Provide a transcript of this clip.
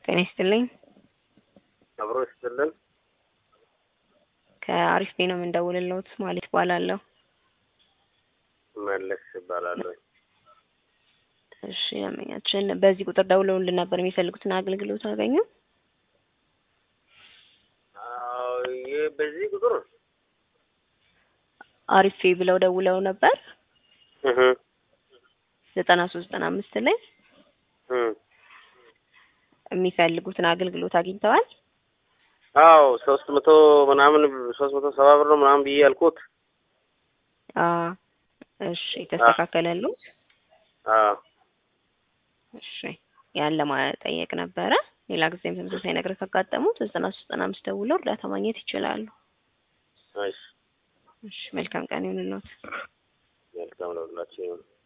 ጤና ይስጥልኝ። አብሮ ይስጥልን። ከአሪፍ ቤ ነው የምንደውልልዎት። ማለት እባላለሁ። መለስ ይባላለሁ። እሺ ያመኛችን በዚህ ቁጥር ደውለውልን ነበር የሚፈልጉትን አገልግሎት አገኙ? አዎ ይህ በዚህ ቁጥር አሪፍ ቤ ብለው ደውለው ነበር እህ ዘጠና ሶስት ዘጠና አምስት ላይ እህ የሚፈልጉትን አገልግሎት አግኝተዋል? አዎ ሶስት መቶ ምናምን ሶስት መቶ ሰባ ብር ነው ምናምን ብዬ ያልኩት። አዎ እሺ ተስተካከለሉት? አዎ እሺ ያን ለማጠየቅ ነበረ። ሌላ ጊዜም ተመሳሳይ ነገር ካጋጠሙት ዘጠና ሶስት ዘጠና አምስት ደውለው እርዳታ ማግኘት ይችላሉ። እሺ እሺ መልካም ቀን ይሁንልዎት። መልካም ነው ሁላችሁ